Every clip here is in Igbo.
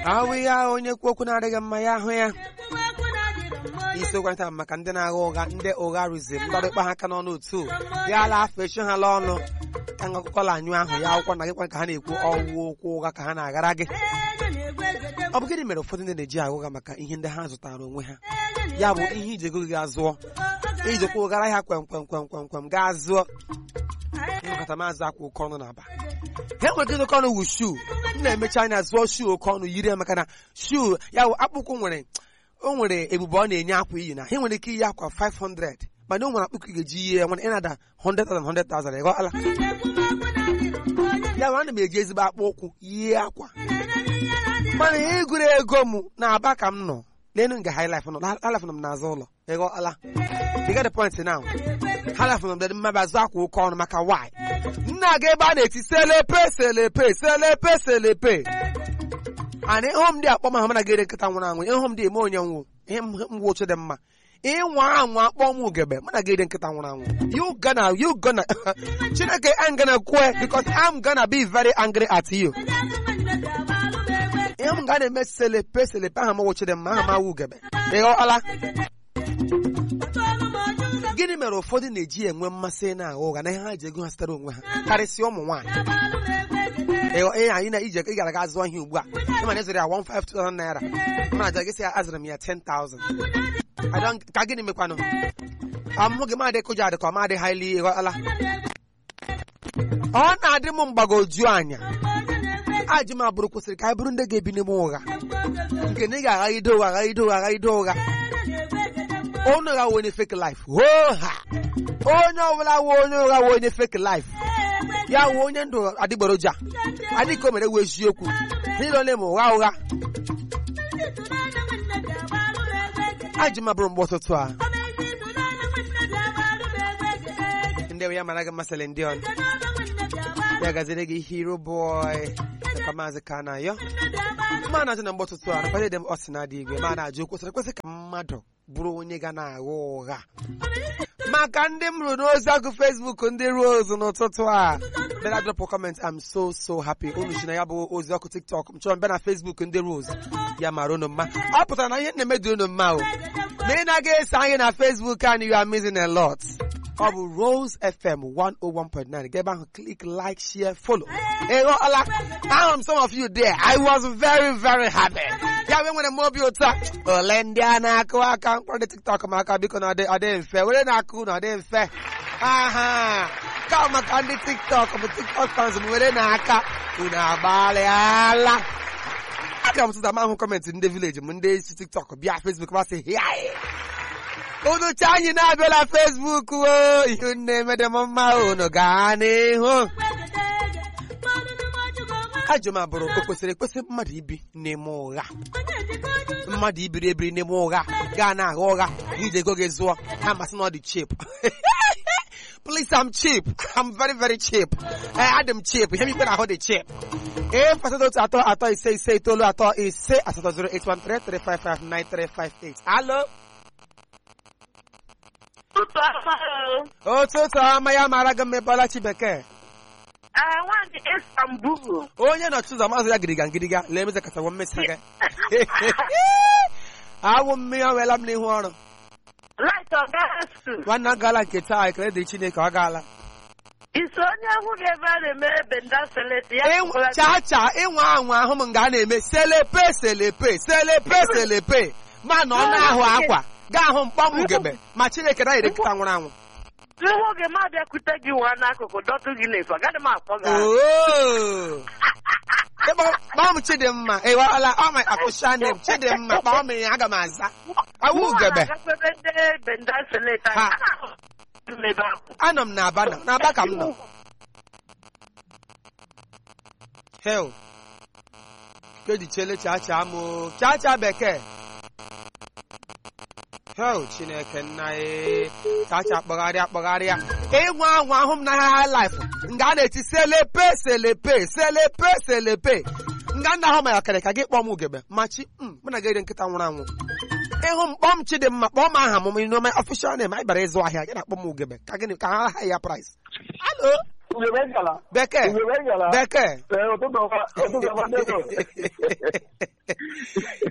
ahụ ihe ahụ onye kwu okwu na-adịghị mma ya ahụ ya isiokwu taa maka ndị na-agha ụgha ndị ụgha rụziri ndọrịkpa ha aka n'ọnụ otu ya ala afọ echi ha la ọnụ ka nga akụkọla anyụ ahụ ya akwụkwọ na gịkwa ka ha na-ekwu ọwụ okwu ụgha ka ha na-aghara gị ọ bụ gịnị mere ụfọdụ ndị na-eji agha ụgha maka ihe ndị ha zụtara onwe ha ya bụ ihe iji ego gị gaa zụọ ijikwa ụgara ya kwem kwem kwem kwem kwem gaa zụọ ịnọkọta maazị akwa oke ọnụ na-aba ha nwere ike oke ọnụ wu shuu m na-emechi anya zụọ shuu oke ọnụ yiri ya maka na shuu ya bụ akpụkpọ nwere o nwere ebube ọ na-enye akwa iyi na ha nwere ike iyi akwa 500 mana o nwere akpụkọ ị ga-eji ihe ya nwere ịnada 100,000 100,000 ịghọala ya bụ ana m eji ezigbo akpụ ụkwụ yie akwa mana ihe gụrụ ego m na-aba ka m nọ n'elu nga high life nọ high life nọ m n'azụ ụlọ ịghọala you get the point now high life nọ m dị mmaba azụ akwa oke ọnụ maka why nna ga ebe a na-eti selepe selepe selepe selepe ana ịhụ m dị akpọ ma ha mana gere nkịta nwụrụ anwụ ịhụ m dị eme onye nwụ ihe mgbe oche dị mma ịnwa anwa akpọ m ugebe mana gere nkịta nwụrụ anwụ you gonna you gonna chineke I'm gonna kwe because I'm gonna be very angry at you ihe m ga na-eme selepe selepe aha m wochi dị mma aha m awụ ugebe ịghọọla gịnị mere ụfọdụ na-eji enwe mmasị na agha ụgha na ihe ha ji ego ha sitere onwe ha karịsịa ụmụ nwaanyị ee anyị na ije ị gara ga zụọ ihe ugbu a ịma na ezere ya 152,000 naira mana aja gị sị ya azụrụ m ya 10,000 ka gịnị mekwanụ amụhụ gị madị kụja adị ka ọ madị haili ịghọtala ọ na-adị m mgbagoju anya ajụ m abụrụ kwụsịrị ka anyị bụrụ ndị ga-ebi n'ime ụgha nke na ị ga-aghagide ụgha aghagide ụgha aghagide ụgha onye ụgha wee onye fake life hoo ha onye ọbụla wee onye ụgha wee onye fake life ya wee onye ndụ adịgboroja adịka o mere wee eziokwu niile ole ma ụgha ụgha ajụ m abụrụ mgbe ụtụtụ a ndị ya mara gị masịrị ndị ọnụ ya gaziri gị hero boy ka maazị ka na yọ ma na-ajụ na mgbe ụtụtụ a nakwa dị m ọsị na adị igwe ma na-ajụ kwesịrị ekwesị ka mmadụ bụrụ onye ga na-agha ụgha maka ndị m rụrụ n'ozi ọkụ Facebook ndị Rose n'ụtụtụ a bịara drọpụ kọment I'm so so happy unu si na ya bụ ozi ọkụ TikTok m chọrọ mbịa na Facebook ndị Rose ya mara unu mma ọ pụtara na ihe na-emedu unu mma o ma ị na-aga eso anyị na Facebook anyị you are missing a lot ọ bụ Rose FM 101.9 ga ebe ahụ click like share follow ịghọọla ahụrụ m some of you there I was very very happy ya wee nwere m obi ụtọ ole ndị a na-akụ aka mkpọrọ TikTok m aka biko na ọ dị mfe were na-akụ na ọ dị mfe aha ka maka ndị TikTok bụ TikTok fans m were na-aka unu agbalịala aka m tụta m ahụ kọmentị ndị vileji m ndị isi TikTok bịa Facebook masị hịa unu cha anyị na-abịala Facebook o ihe na-eme dị m mma unu gaa n'ihu ajụ m abụrụ o kwesịrị ekwesị mmadụ ibi n'ime ụgha mmadụ ibiri ebiri n'ime ụgha gaa na-agha ụgha iji ego gị zụọ ha masị na ọ dị cheap please I'm cheap I'm very very cheap ee adị m cheap ihe m ikpe na-ahụ dị cheap ee asatọ otu atọ atọ ise ise itoolu atọ ise asatọ 08133559358 alo ụtụtụ ọma ya mara gị mmebọla chi bekee nwaanyị Istanbul onye nọchi ụzọ mazụ ya gịrịga ngịrịga lee meze kachawo mmesa gị awụ mmiri ọ weela m n'ihu ọrụ light ọgasu nwanne m gaala nke taa ekele dịrị Chineke ọ gaala iso onye hụ gị ebe a na-eme benda seleti ya Ịnwa- chaa chaa ịnwa anwa ahụ m nga a na-eme selepe selepe selepe selepe ma na ọ na-ahụ akwa gaa ahụ mkpọm ugegbe ma Chineke na yiri nkịta nwụrụ anwụ ihu gị ma bịakwute gị nwa n'akụkụ dọtụ gị n'efu agaghị m akpọ gị ahụ. Oo. Ịkpọ- kpọọ m Chidimma ịghọọla ọ ma akụcha nne m Chidimma kpọọ m ya aga m aza awụ ugegbe agakwebe ndị benda seleti Ha. anyị ebe ahụ anọ m n'aba nọ n'aba ka m nọ hel kedichele chacha m o chacha bekee hel chineke nna e chacha kpọgharịa kpọgharịa ịnwa anwa ahụ m na ha laif nga a na-eti selepe selepe selepe selepe nga nna ahụ ma ya kere ka gị kpọọ m ugegbe machi m mụ na gị ere nkịta nwụrụ anwụ ịhụ m kpọọ m Chidimma kpọọ m aha m n'ome ọfishal nem anyị bara ịzụ ahịa gị na-akpọ m ugegbe ka gịnị ka ha ha ya price alo Ugegbe ngala. bekee Ugegbe ngala. bekee Ee, ụtụtụ ọma ụtụtụ ọma ndị ụtụ.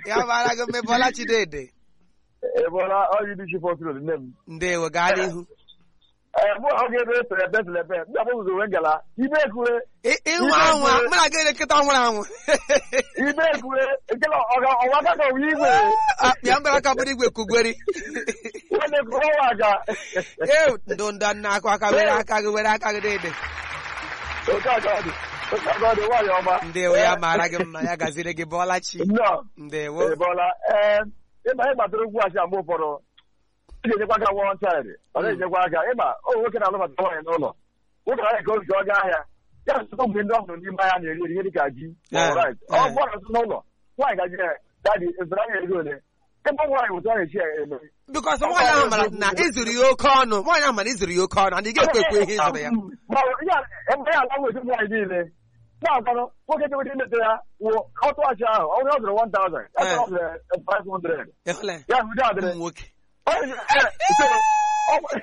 ya mara gị mma bọla chidede Ebola ọyị dị chi fọtụrụ nne m. ndewo gaa n'ihu Ee, mụ ọ ga-ebe selebe selebe, ndị abụ ụzọ wee ngala, ibe ekure, Ị- ịnwụ anwụ mụ na gị nkịta nwụrụ anwụ ibe ekure, nkele ọga ọwa aka ka ọwa igwe, akpịa mbara aka bụrụ igwe kugweri nwanne ka ọwa aga. ee ndụ ndụ nna akụ aka were aka gị were aka gị dede Oke aka ọ dị, oke aka ọ dị, nwaanyị ọma. ndewo ya mara gị mma ya gaziri gị bọla chi Nnọọ, ndewo Ebola, ee, ịma ịgbatara ugwu achị mgbe ụfọdụ, ị ga-enyekwa aka one child, ọ na-enyekwa aka, ịma o nwoke na-alụbata nwaanyị n'ụlọ, nwoke ahụ ka o ji ọga ahịa, ya nsụtụ mgbe ndị ọhụrụ n'ime ahịa na-eri eri ihe dịka ji, ma ọ bụ rice. ọ Eh. gbọrọ nsụ n'ụlọ, nwaanyị gaji ya, dadi, ịzụrụ anya ego ole? Ebe nwaanyị ụtọ na-echi ya eme. bikọs nwaanyị ahụ mara na ịzụrụ ya oke ọnụ nwaanyị ahụ mara ịzụrụ ya oke ọnụ and ị ga-ekwe ekwe ihe ịzụrụ ya Ma ọ- ya ebe ya ala nwezi nwaanyị niile na-agwanụ nwoke jewete ileta ya wụ ọtụghachi ahụ onye ọ zụrụ 1000 ya Eh. ọ zụrụ 500 ịhụla ya? ya hụde adịrị ụmụ nwoke Onye- eh, so, ọ-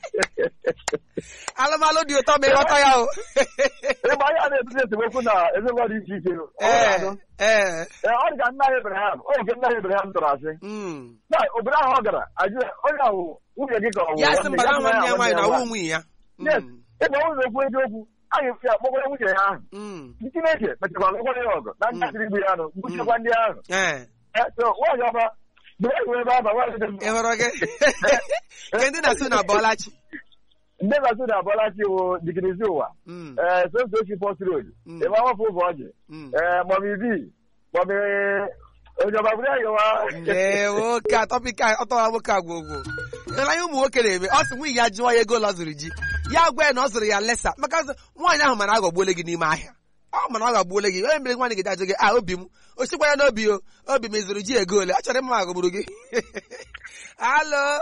alụmalụ dị ụtọ ma ịghọta ya o ịgba ya na-ebute esemokwu na ezinụlọ dị iche iche ọ ee ga-adụ. ee Eh, ọ dị ka nna anyị Ibrahim ọ nke nna anyị Ibrahim tụrụ asị Mm. na obodo ahụ ọ gara ajụ ya, onye ahụ nwunye gị ka ọ wụ ya sị nwanne mbara gị, nwanne ya nwaanyị na nwanne nwa ya nwunye ya Yes, Mm. ịgba ụzọ okwu eziokwu anyị fi akpọkwara nwunye ya ahụ Mm. Chineke mechakwara ụkwara ya ọgụ na ntakịrị igbu ya anụ gbuchekwa ndị ahụ ee Eh, so nwaanyị ọma mgbe e were ebe aba nwaanyị dị mma ị hụrụ gị nke ndị na-asụ na bọlachi ndị na-asụ na abọlachi wụ digirizi ụwa Mm. ee soso ochi pọst road Mm. ebe awafọ ụzọ ọjị Mm. ee mọmi bi mọmi onye ọba bụrụ ya wa ndewo ka tọpik a ọtọwa nwoke a gwogwo ịhụla ihe ụmụ nwoke na-eme ọ sị nwunye ya jụọ ya ego ụlọ zụrụ ji ya gwa ya na ọ zụrụ ya lesa maka sị, nwaanyị ahụ mana aghọgbuole gị n'ime ahịa ọ mana ọ ghọgbuole gị onye mere nwaanyị gị ajụ gị a obi m o sikwa ya n'obi o obi m ịzụrụ ji ego ole ọ chọrọ ịma ma aghọgburu gị alo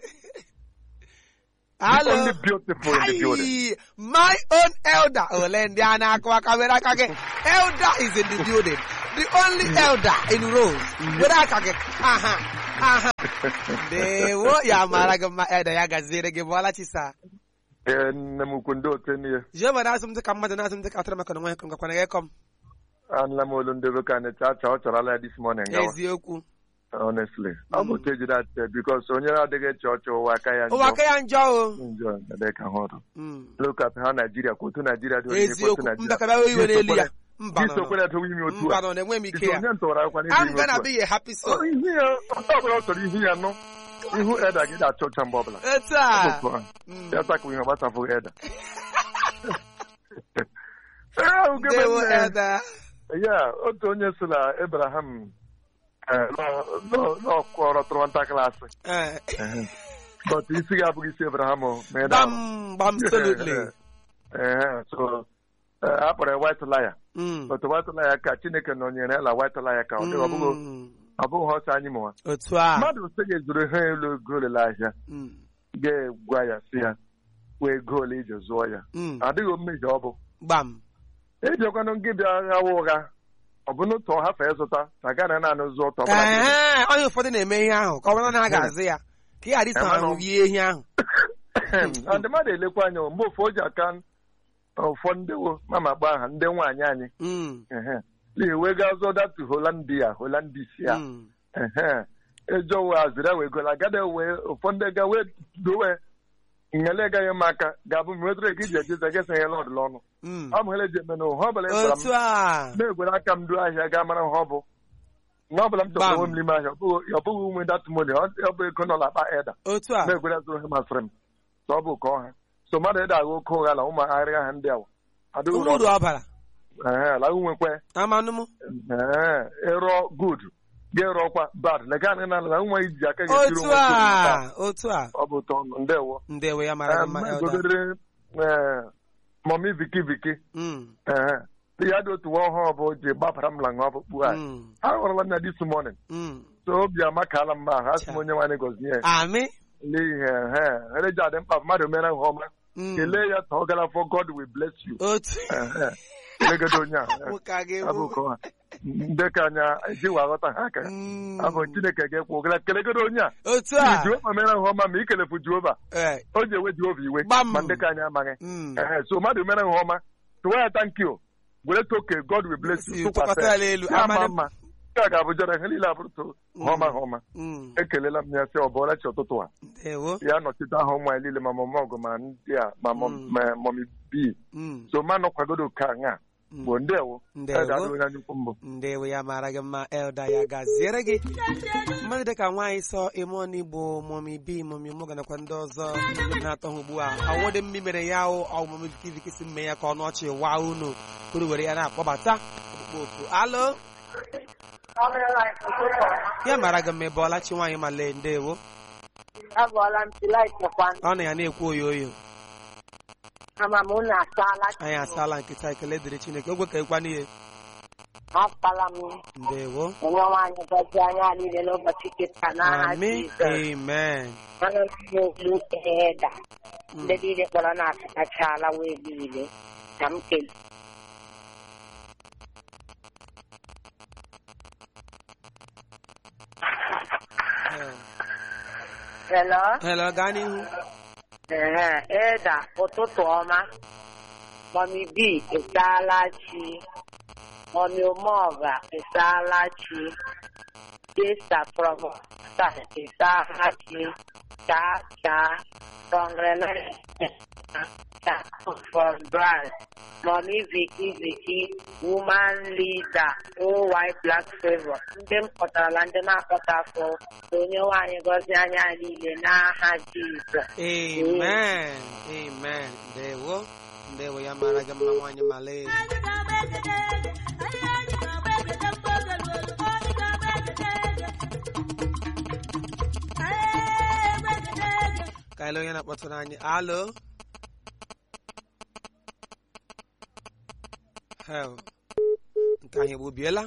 alo Only beautiful in the building. Ayi, my own elder ole ndị a na-akụ aka were aka gị elder is in the building the only elder in Rose were aka gị aha aha ndewo ya mara gị mma elder ya gaziere gị bụọla chisa Ee, nne m ukwu ndị otu n'ihe jehova na-asụ m dịka mmadụ na-asụ m dịka atụrụ maka na nwa ngakwana gị kọm anụla m olu ndị be ka anyị chacha ọ chọrọla ya this morning gawa eziokwu honestly ọ bụ otu ejiri atịte bikos onye na-adịghị eche ọchị ụwa aka ya ụwa aka ya njọ o njọ njọ ka hụrụ Mm. lokat ha naijiria ka otu naijiria dị onye ka otu eziokwu naijiria mbakaba iwe n'elu ya mba nọ nọ. isokwere edowe ime otu mba a nọ na-enwe m ike Iso ya onye ntụwara akwa n'ime I'm ime gonna otu be a happy a soul Ọ, ihu ya onye ọbụla ọ chọrọ ihu ya nọ ihu eda gị na-achọ ụcha mgbe ọbụla etu a Otu a. Mm. ya takwa ihe ọgbasafụghị eda Ee, ugebe ndewo nne. elder ya otu onye si na Abraham n'ọkọrọtụrụ ntakịrị asị Eh, but isi gị abụghị isi Abraham o, ma ị daa Bam, bam, absolutely. Ehe, so eh, a kpọrọ ya white liar Mm. but white liar ka Chineke nọnyere la white liar ka ọ dịghị ọ bụghị Mm. ọ bụghị ọsọ anyị mụwa Otu a. mmadụ sị gị zụrụ ihe elu ego ole ahịa Mm. ga-egwa ya si ya wee ego ole iji zụọ ya Mm. adịghị mmejọ ọ bụ Gbam. ejekwanụ gị bịa ghawa ụgha ọ bụ n'otu ọha fee zụta na gana naanị zụ ụtọ ọbụla gị. Ee, onye ụfọdụ na-eme ihe ahụ ka ọ bụrụ na a ga-azụ ya ka ị ghara iso ha Emanụ. rie ehi ahụ na ndị mmadụ elekwa anya mgbe ofu o ji aka ụfọ ndewo mama gba aha ndị nwaanyị anyị Mm. ehe wee gaa zụọ datu holandia holandisia Mm. ehe ejowe azịra wee gola gada wee ụfọdụ ga wee dowe ngele gaghị m aka ga-abụ m wetara gị ji ejize gị sị ihe lọdụ ọnụ Mm. ọ bụ hele ji eme na ụha ọbụla ị gwara m Otu a. na-egwere aka m duo ahịa gaa mara nha ọ bụ nwa ọbụla m chọrọ Bam. onwe m n'ime ahịa ọ bụghị ọ bụghị ume datumoni ọ bụ ego nọ n'akpa eda Otu a. na-egwere zụrụ ihe masịrị m so ọ bụ ka ọha so mmadụ ịda agha oke ụgha na ụmụ agharịa ha ndị awa adịghị Ụmụ uru ọ bara. ee la nwekwe Amanụ m. ee ịrọ good gị rọkwa bad lega anyị na na nwa iji aka gị tiri Otu nwa gị taa. a. Otu a. ọ bụ ụtọ ọnụ ndewo Ndewo ya mara gị mma elder. godere mọmi viki viki Mm. ee ya dị otu nwa ọhụrụ bụ ji gbapara m la nwa ọkpụkpụ anyị Mm. ha hụrụla m ya this morning Mm. so obi amakala mma ahụ asị m onye nwaanyị gọzie ya Amị. n'ihi he ereji adị mkpa mmadụ mere nha ọma Mm. kelee ya ta ọ gara for God will bless you Otu. Ehe. kelegede onye a Nwoke a ga-ewu. abụ ka ọ ndị ka anya ejiwa aghọta ha aka Mm. abụ Chineke ga-ekwu ogara kelegede onye a Otu a. Jehova mere nha ọma ma ikelefu Jehova Eh. o ji ewe Jehova iwe Gbam. ma ndị ka anyị amaghị Mm. Ehe, so mmadụ mere nha ọma tụwa ya thank you were toke God will bless you Si, tụkwasị ya n'elu. ya ama Amanụ m. mma nke a ga-abụ jọrọ ihe niile abụrụto họma họma Mm. ekelela m ya sị ọ bụọla chi ụtụtụ a ndewo ya nọchite aha ụmụ anyị niile ma mọmọ ọgụ ma ndị a ma mọm- Mm. ma mọmi bi Mm. so ma nọkwagodo ka ṅa Mm. bụ ndewo Ndewo. Ede adịghị onye anyukwu mbụ ndewo ya mara gị mma elda ya gaziere gị mmadụ dịka nwaanyị sọ imon igbo momi bi momi mụ ganakwa ndị ọzọ ndị na-atọ ha ugbu a ọwụdị mmi mere ya o ọmụmụ vikiviki mme ya ka ọnụ ọchị waa unu kwuru were ya na-akpọbata ọkpụkpọ oku alo ya mara gị mma ebe ọlachi nwaanyị male ndewo Agwala m tilaịtịkwa ọ na ya na-ekwu oyo oyo ama m unu asaala anyị asaala nkịta ekele dịrị chineke ogwe ka ekwa n'ihe akpala m ndewo onye nwaanyị gọzie anya niile n'ụbọchị kịta n'aha amen Jizọs amen ana m olu eda Mm. ndị niile kpọrọ na-asachachala wee niile ka m kele Eh, hello hello gaa n'ihu ehe eda ụtụtụ ọma mọmi bi ịsaala chi mọmi omeọga ịsaala chi Desta from Star ịsaala chi chaa chaa congratulations chaa from Brand mọmi Vicky Vicky woman leader OY Black Favor ndị m kpọtarala ndị na-akpọta afọ onye nwaanyị gọzie anya niile n'aha Jizọs amen amen ndewo ndewo ya mara gị mma nwaanyị male ka ele onye na-akpọtụrụ anyị alo hel nke anyị egbubiela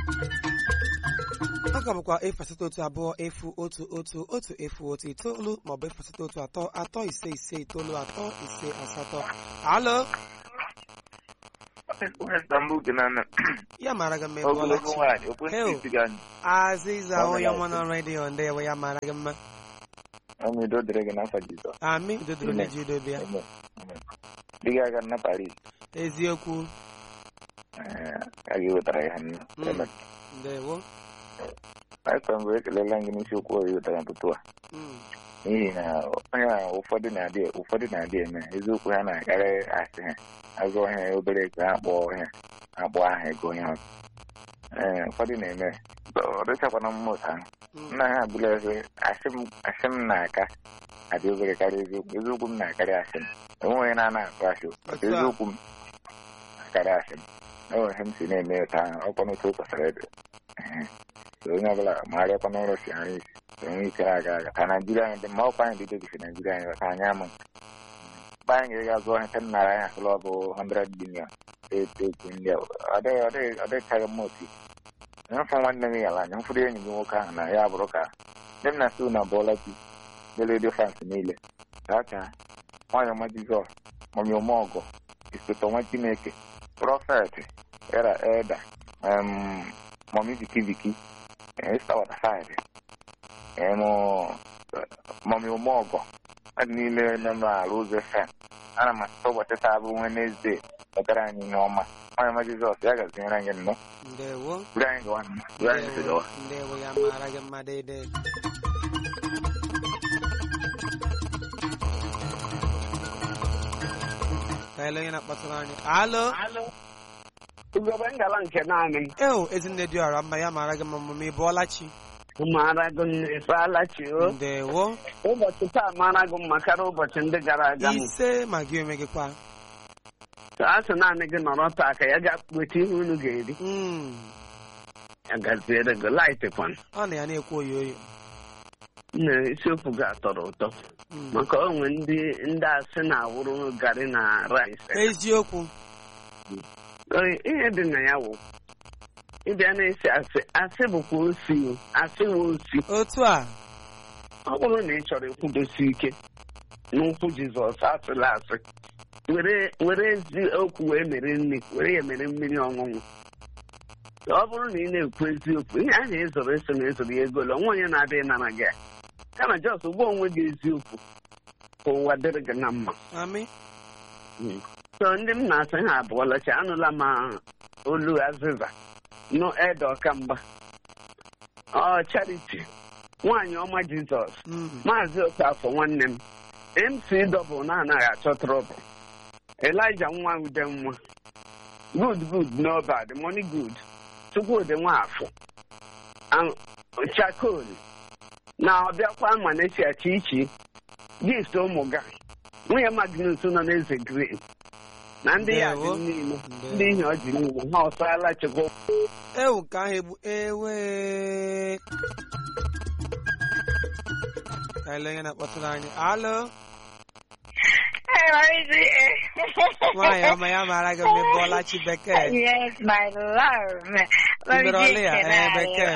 ọ ka bụkwa efu asatọ otu abụọ efu otu otu otu efu otu itoolu maọbụ efu asatọ otu atọ atọ ise ise itoolu atọ ise asatọ alo ya mara gị mma ebe ogologo ọlachi nwaanyị okwe Heo. isi gị aziza Ọ onye gara ọma na redio ndewo ya mara gị mma ọmịdo dịrị gị n'afọ Jizọs ami dodoro Amen. na jidobia Amen. Amen. di gị aga na Paris eziokwu eh, a ga-ewetara ya nne Mm. Amen. ndewo Pastọ mbụ ekelela gị n'isiokwu o wetara n'ụtụtụ a Mm, n'ihi na onye a ụfọdụ na-adị ụfọdụ na-adị eme eziokwu ha na-akarị asị ha azụọ ha obere ego ha kpọọ ha akpọ aha ego onye ọzọ ee ụfọdụ na-eme ọ dịchakwana mma otu ahụ mm, nna ha abụla eze asị m asị m na-aka adị obere karịa eziokwu eziokwu m na-akarị asị m enwe onye na-ana akụ asị Otu a. eziokwu m na-akarị asị m enwere ihe m si na-eme otu ahụ ọkwa n'otu o kwesịrị ịdị Ehe. So onye ọbụla marịakwa n'ụlọ si nri isi enwe ike na-aga aga ka naijiria anyị dị mma ọkwa anyị dị debisi naijiria anyị ka anyị amụ mgbe anyị ga-aga zụọ ihe ten nara anyị asụlụ ọ bụ 100 bilion eto etu ndị a ọ dịghị ọ dịghị ọ dịchaghị mma otu nyefụ nwanne m yala anya mfụrụ enyi gị nwoke ahụ na ya bụrụ ka ndị m na-asị na bụọla chi ndị redio fans niile gacha nwanyị ọma jizọs mami ọmọgọ isote nwa chineke prọfet era eda em, mami vikiviki esta watasaịdị em, mami ọmọgọ mmadụ niile nọ n'ala ụzọ fem ana m asịta ụbọchị taa bụ Wenesde wetara anyị ihe ọma nwanyị ọma jizọs ya gazinyere anyị nnọọ ndewo buru anyị gawa nnọọ buru anyị si gawa ndewo ya mara gị mma dede ka ele onye na-akpọtụrụ anyị alo ugogbe ngala nke naanị m eo ezinne dị ọra mma ya mara gị mma mma ị bụọla chi mara gị mma ịsaala chi o ndewo ụbọchị taa mara gị mma karịa ụbọchị ndị gara aga m ise ma gị onwe gị kwa a sị naanị gị nọrọ taa ka ya ga weta ihe unu ga-eri Mm, ya gaziere gị laịtịkwan ọ na ya na-ekwu oyo oyo na isiokwu ga-atọrọ ụtọ Mm, maka onwe ndị ndị asị na-awụrụ garị na rice eziokwu Oyi, ihe dị na ya wụ ịbịa na-esi asị asị bụkwa osi o asị wụ osi otu a ọ bụrụ na ị chọrọ ịkwụdosi ike n'ụkwụ jizọs asịla asị were were eziokwu wee mere nri were ya mere mmiri ọṅụṅụ ọ bụrụ na ị na-ekwu eziokwu ihe ahụ ezoro eso na ezoro ya egolo onwe onye na-adịghị nara gị ya. kama jọs gwa onwe gị eziokwu ka ụwa dịrị gị na mma amị so ndị m na-asị ha abụọla chi anụla m olu azịza nụ ede ọkamgba ọ charity nwaanyị ọma jizọs Mm. maazị okafọ nwanne m mc dọbụl na-anaghị achọ trọbụl elija nwa ude nwa good good no bad money good chukwudị nwafọ Am- chakol na ọbịakwa manesia chichi gift ụmụ ga nwunye magnus nọ n'eze green na ndị ya dị Ndewo. niile Ndewo. ndị ihe ọ ji niile ha ọsala chukwu ewu ka ahụ egbu ewe ka ele onye na-akpọtụrụ anyị alo nwaanyị ọma ya mara gị mgbe bọlachi bekee Yes, my love. Ibere ọlụ ya, ee, bekee.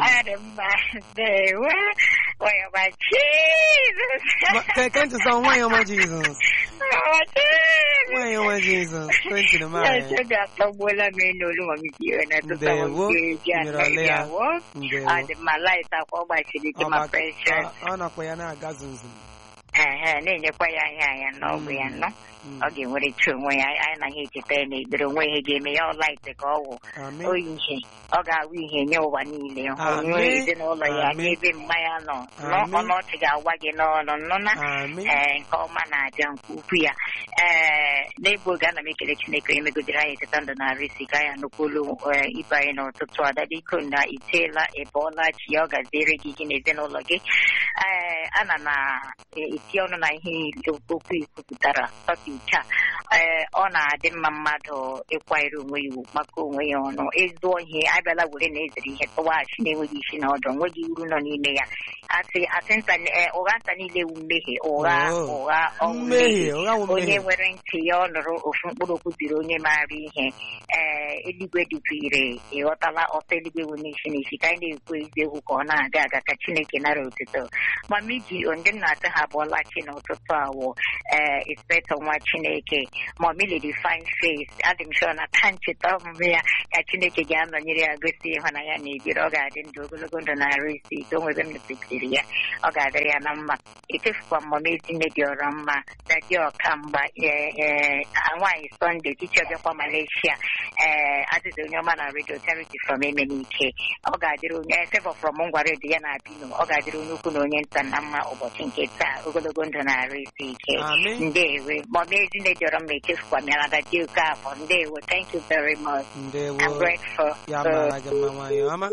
Where my Jesus? Ma- ke ke ntị sọ nwaanyị ọma jizọs Oh, Jesus. nwaanyị ọma jizọs kwentị na Yes, maanyị I got the one I mean, no, no, I'm here. And I Ndewo, Ibere ọlụ ya. Ndewo. And my life, I call my city to my Ọba- precious. ọ ọ nakwa ya na-aga zunzun Ehe, na-enyekwa ya ihe anya n'ọgwụ ya nọ Mm. ọ ga-enwerịta onwe ya anyị naghị echeta ya na ekpere onwe ihe ga-eme ya ọlaite ka ọ wụ Amen. oyi ihe ọ ga-awụ ihe nye ụwa niile Amen. onye ezinụlọ ya Amen. n'ebe mmanya nọ nọ Amen. ọnọchị ga-agwa gị n'ọnụ nọ na Amen. ee nke ọma na-abịa nke ukwu ya ee n'egbu oge ana m ekele chineke onye megodere anyị echeta ndụ na arịsị ka anyị anụkwulu ee, ibe anyị n'ụtụtụ adabiko na iteela ịbọọla chi ya ọ gaziere gị gị na ezinụlọ gị ee ana m eti ọnụ na ihe okwu ikwupụtara tọpik a ee ọ na-adị mma mmadụ ịkwanyere onwe ya ugwu maka onwe ya ọnụ ezuo ihe abịala were na ezere ihe tọwaghachi na-enweghị isi na ọdụ onweghị uru nọ n'ime ya asị asị nta ee, ụgha nta niile wu mmehie ụgha Oh. ụgha ọ wụ mmehie ụgha wụ onye mmehie nwere ntị ya ọ nụrụ ofu mkpụrụ okwu ziri onye maara ihe ee eluigwe dịkwa ire ịghọtala ọtọ eluigwe wụ n'isi n'isi ka anyị na-ekwu eziokwu ka ọ na-aga aga ka chineke nara otuto mama iji ndị m na-atụ ha abụọla chi n'ụtụtụ awụ ee inspector nwa chineke mami lady fine face adị m sure na ka ncheta ọmụmụ ya ka chineke ga-anọnyere ya gosi ịhụnanya na ebiri ọ ga-adị ndụ ogologo ndụ na arụ isi ike o nwebe m nụpụtiri ya ọ ga-adịrị ya na mma etefukwa m mama ezinne dị ọrọ mma dadi ọka mgba ee ee nwaanyị sọnde tichi ọbịakwa malaysia ee adịdị onye ọma na redio charity from emenike ọ ga-adịrị onye fevọ from ngwa redio ya na abino ọ ga-adịrị onye ukwu na onye nta na mma ụbọchị nke taa ogologo ndụ na arụ isi ike Amen. ndewe mama ezinne dị ọrọ mma etefukwa m ya na dadi oke afọ ndewo thank you very much I'm ndewo grateful ya So, mara gị mma nwaanyị ọma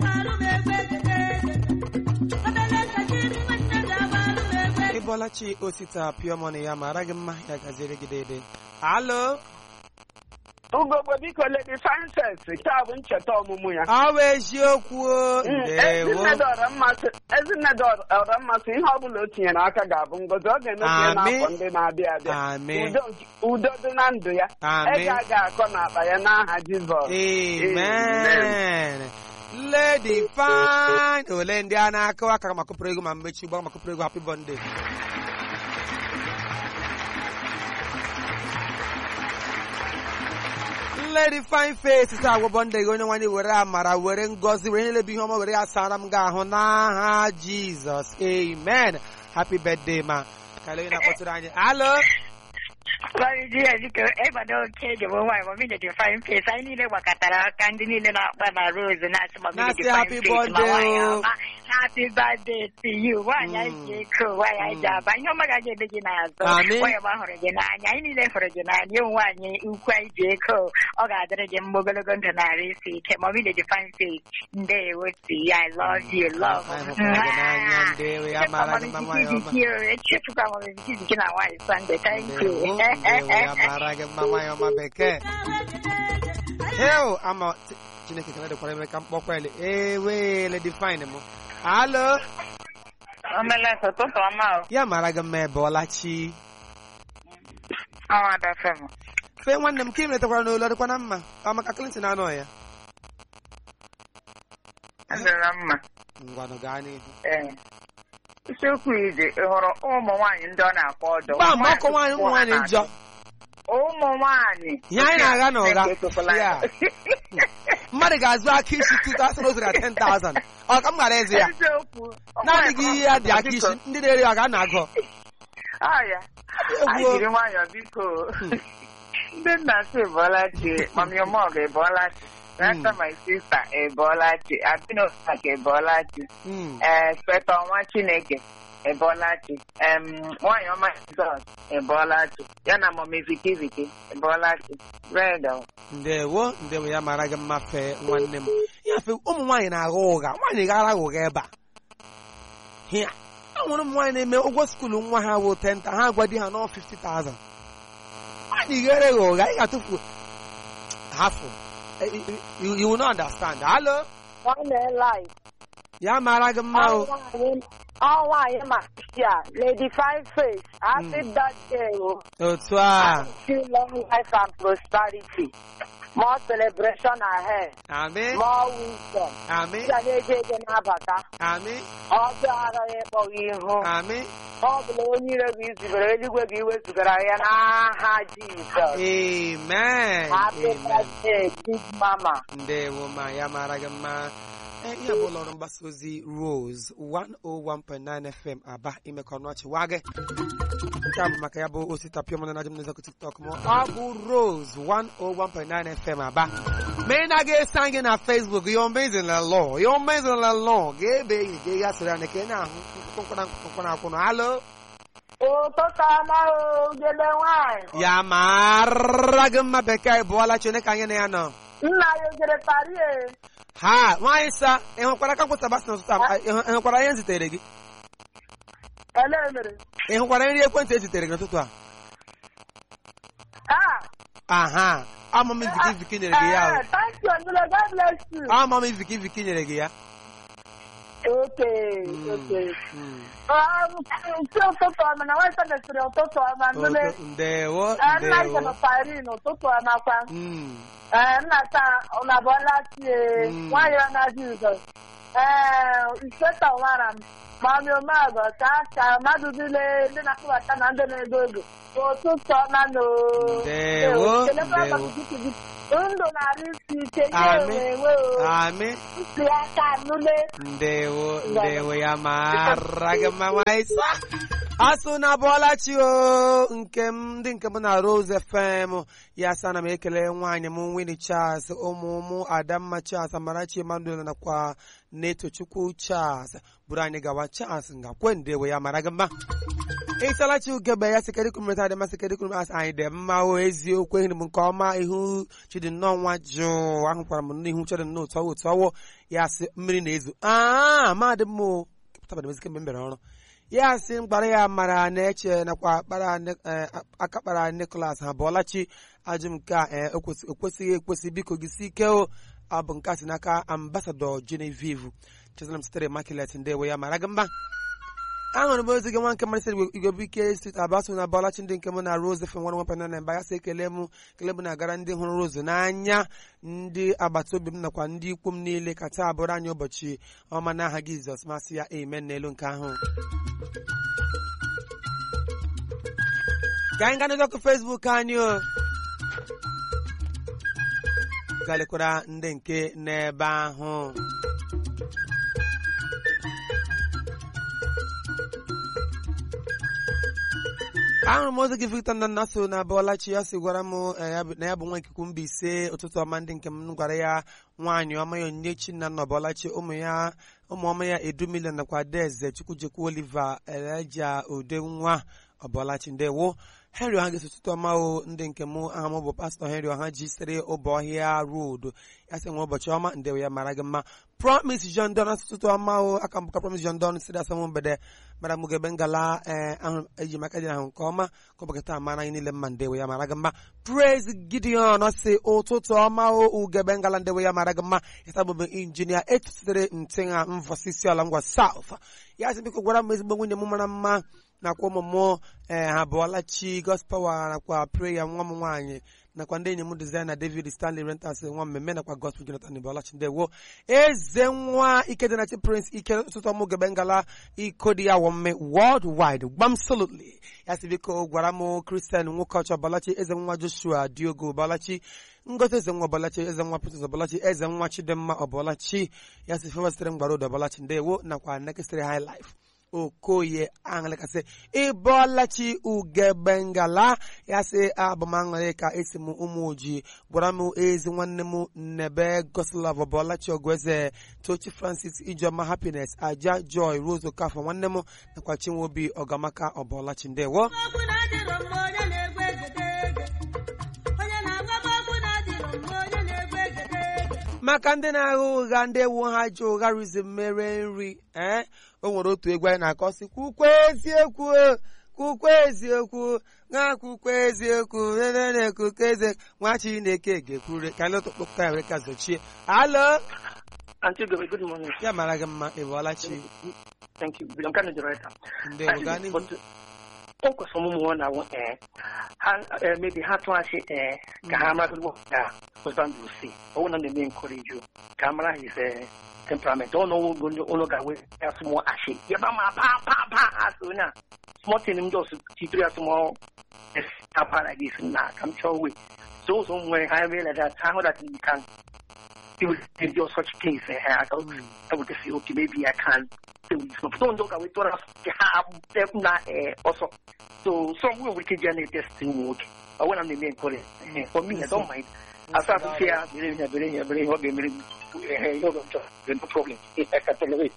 ịbọlachi osita piọmọnụ ya mara gị mma ya gaziere gị dede alo ugogbe biko lady frances taa bụ ncheta ọmụmụ ya ọ bụ eziokwu o. ndewo ezinne dọrọ mmasị ezinne dọrọ mmasị ihe ọbụla o tinyere aka ga-abụ ngozi ọ ga-emebi ya Amen. n'afọ ndị na-abịa abịa Amen. udo udo dị na ndụ ya Amen. ego a ga-akọ n'akpa ya n'aha jizọs amen lady fine ole ndị a na-akụ aka ma kụpụrụ ego ma mmechi ụgbọ ma kụpụrụ ego happy birthday lady fine face taa agwụbọ ndị gị onye nwanyị were amara were ngọzi were nyelebe ihe ọma were ya sara m gị ahụ n'aha jizọs amen happy birthday ma ka ele onye na-akpọtụrụ anyị alo Sorry, dear, biko ịgbado oke dị bụ nwaanyị mami dị fine face anyị niile gbakọtara aka ndị niile na-akpa na rose na-asị mami dị Na-asị fine happy face ma birthday nwaanyị o. ọma happy birthday to you nwaanyị anyị ji eko nwaanyị anyị ji aba ihe ọma gaghị ebe gị n'azụ Amen. nwaanyị ọma hụrụ gị n'anya anyị niile hụrụ gị n'anya ụmụ nwaanyị ukwu anyị ji eko ọ ga-adịrị gị mma ogologo ndụ narị isi ike mami dị fine face ndewo to you I love you love Anyị hụkwara gị n'anya ndewo ya mara gị mma nwaanyị ọma echefukwa mami gị na nwaanyị Sunday thank you Ndewo, ndewo, ya mara gị mma nwaanyị ọma bekee heo ama Ch- chineke kene dịkwara eme ka mkpọkwa ele ewe lady fine m alo Omelete ụtụtụ ọma o. ya mara gị mma ebe ọlachi Ọnwa ada fem. fee nwanne m ka ị metakwara n'olu ọ dịkwa na mma ọ maka Clinton anọ ya Adịla mma. ngwanụ gaa n'ihu Ee. Isiokwu ije ị hụrụ ụmụ nwaanyị ndị ọ na-akpọ ọdọ. gba mgbe ọkụ nwaanyị ụmụ nwaanyị njọ Ụmụ nwaanyị. Ihe anyị na-agha na ụgha. Chineke ekwekwala Ya. anyị. mmadụ ga-azụ aka isi 2000 ozuru ya 10000 ọ ka m ghara ịzụ ya Eziokwu. naanị gị ihe ya dị aka isi ndị na-ere ya ga na-agụ Ah, ya. Anyị egwu jiri nwayọọ biko. Ndị nna si bọọla chi, mami ọmọgụ ịbọọla chi. Rasta my sister Ebolachi, Abinokake Ebolachi, Mm. eh, Speta Nwa Chineke Ebolachi, em, Nwanyị Ọma Jizọs Ebolachi, ya na Mọmi Viki Viki Ebolachi, Bredo. ndewo ndewo ya mara gị mma fee nwanne m ya fe ụmụ nwaanyị na-agha ụgha nwaanyị gara agha ụgha ebe a hịa e nwere ụmụ nwaanyị na-eme ụgwọ skuulu nwa ha bụ 10 ha gwa di ha nọ 50,000 nwaanyị ghere gị ụgha ị ga-atụfu hafụ Eh, you- you you will not understand hello nwanne life ya mara gị mma o ọnwa anyị ma a lady five face happy birthday o otu a still long life and prosperity more celebration ahead amị more wisdom amị ya na-eje eje na-abata amị ọbịa agaghị ịkpọghị ihu amị ọ bụla onye ire gị zubere eluigwe gị wezugara ya n'aha jizọs amen happy amen birthday big mama ndewo ma ya mara gị mma Eh, ihe bụ ụlọ ọrụ mgbasa ozi Rose 101.9 FM aba imekọ ọnụ ọchị wa gị nke a bụ maka ya bụ osita pịọ mana najụ m n'ụzọ tiktok m ọ bụ Rose 101.9 FM aba ma ị na-aga esa gị na Facebook yo mezila lọ yo mezila lọ ga-ebe enyi gị ya sịrị anyị ka ị na-ahụ nkwụkwara nkwụkwara akwụnụ alo ụtụtụ ọma o gele nwanyị ya mara gị mma bekee bụọla Chineke anyị na ya nọ nna ya o jere parie ha nwaanyị sa ị hụkwara ka nkwụta basi n'ụtụtụ a ị hụ- ị hụkwara ihe m zitere gị ele mere ị hụkwara nri ekwentị e zitere gị n'ụtụtụ a ah aha ama m iziki iziki nyere gị ya Eh, thank you Nule, God bless you o ama m iziki iziki nyere gị ya okay Mm, okay mm. nke ụtụtụ ọma na nwanyị mesịrị ụtụtụ ọma nule Oto- ndewo Eh, nna ndewo jem parin ụtụtụ ọma kwa Mm, Eh, nna taa ụna bụọla tie Mm. nwaanyị ọ na-adị ụzọ ee ispeta nwara m mami omagọ ka ka mmadụ niile ndị na-akpụbata na ndị na-ego ego ụtụtụ ọma no Ndewo, kelekwa ndewo. maka gị gị. ndụ na-arụ isi ike ihe Amị. enwe enwe o amị ntị aka nule ndewo ndewo ya mara gị mma nwaanyị sa asụ na bụọlachi o nke m ndị nke m na Rose FM ya sa na m ekele nwaanyị m Winnie Charles ụmụ ụmụ Adamma Charles Amarachi Emmanuel nakwa Netochukwu Charles bụrụ anyị gawa Charles ngakwe ndewo ya mara gị mma ịchalachi ugebe ya sikedikumeta dị masị kedikum asị anyị dị mma o eziokwu ehiri m nke ọma ihu chidi nnọọ nwa jụụ ahụkwara m n'ihu chidi nnọọ otu ọwụ otu ọwụ ya sị mmiri na-ezo aa madị m o kepụtabara m ezi kemgbe m bịara ọrụ ya sị mkpara ya mara na-eche nakwa kpara ne- eh, aka kpara Nicholas ha bụọlachi ajụ m nke a eh, o kwesị- o kwesịghị ekwesị biko gị si ike o ọ bụ nke a si n'aka ambasadọ Genevieve Chizalam sitere Immaculate ndewo ya mara gị mma ahụrụ m ozi gị nwa nke mmasị igwebike steeti abaso na bọlachi ndị nke m na Rose FM nwa nwa na mba ya sị ekele m ekele m na-agara ndị hụrụ Rose n'anya ndị agbata obi m nakwa ndị ikwu m niile ka taa bụrụ anyị ụbọchị ọma n'aha Jizọs masị ya amen n'elu nke ahụ ka anyị gaa n'ọkụ Facebook anyị o galekwara ndị nke n'ebe ahụ ahụrụ m ozi gị Victor na nna so na Bọlachi ya sị gwara m eh, ya bụ- na ya bụ nwa ikuku mba ise ụtụtụ ọma ndị nke m gwara ya nwaanyị ọma ya onyinyechi na nna Bọlachi ụmụ ya ụmụ ọma ya edu milion nakwa adaeze chukwujekwu Oliver eleja ude nwa ọbọlachi ndewo henry ọha ga-esi ụtụtụ ọma o ndị nke m aha m bụ pastọ henry ọha ji sitere ụbọọhịa road ya sị nwe ụbọchị ọma ndewo ya mara gị mma promise john don ụtụtụ ọma o aka mbụka promise john don siri asamụ mgbede mara m gebe ngala ee ahụ eji maka dị ahụ nke ọma ka ụbọchị taa mara anyị niile mma ndewo ya mara gị mma praise gideon ọ sị ụtụtụ ọma o ugebe ngala ndewo ya mara gị mma ya bụbụ injinia etu sitere ntịnha mvọsisi ala ngwa south ya sị biko gwara m ezigbo nwunye m mara mma nakwa ụmụ m ee ha abụọla chi gospel nakwa preya nwa m nwaanyị nakwa ndị enyi m dizaina david stanley rentas nwa mmemme nakwa gospel jonathan bọlachi ndewo eze nwa ikedịnachi prince ike ụtụtụ ọmụ gebe ngala iko dị ya wọmme world wide gbamsolutly ya sị biko gwara m kristian nwoke ọchọ bọlachi eze nwa joshua diogo bọlachi ngozi eze nwa ọbọlachi eze nwa princess ọbọlachi eze nwa chidimma ọbọlachi ya sị fewa sitere mgbara odo ọbọlachi ndewo nakwa nekesịrị high life okoye aṅụlịkasị ịbọlachi ugebengala ya sị abụmaṅụrị ka esi m ụmụ ojii gwara m ezi nwanne m nnebe goslav bọlachi ogweze tochi francis ijeọma happiness aja joy rose okafọ nwanne m nakwa chinwobi ọgamaka ọbọlachi ndewo maka ndị na-agha ụgha ndị ewu ha ji ụgha rizi mere nri ee o nwere otu egwu anyị na-akọ sị kwukwe eziokwu kwukwe eziokwu na kwukwe eziokwu na-ekwukwe eze nwa chineke ga-ekwure ka anyị lụtụkpụkọ ya wee ka zochie alo Auntie Gobe, good morning. ya mara gị mma ịbụọla chi Thank you. I'm kind of the writer. ndewo gaa n'ihu o kwesịrị ụmụ nwa na ee ha eh, maybe ha tụọ asị ee ka ha mara ụgbọ ka husband will see ọwụ na na-eme encourage you ka ha mara his eh, temperament ọ nọwụ ụlọ ụlọ ga-we ya small asị yaba ma pa pa pa asị onye a small thing m just titere ya small tapa like this na ka m chọọ we so ụzọ m nwere ha ebe like that ha hụ that you can do do such things eh, I thought I would say okay maybe I can do this but don't look away to us have na eh also so some will wicked journey testing work I want to make it for me I don't mind I start to fear believe in believe believe what believe eh you don't no problem I can tolerate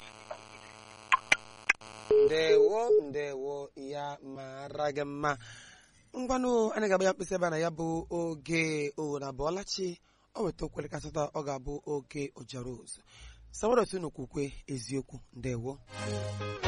ndewo ndewo ya mara gị mma ngwanụ anyị ga-agba ya mkpịsị ebe a na ya bụ oge o na bụọlachi o weta okwere kasịta ọ ga-abụ oge ojaroz sawarot unu kwukwe eziokwu ndewo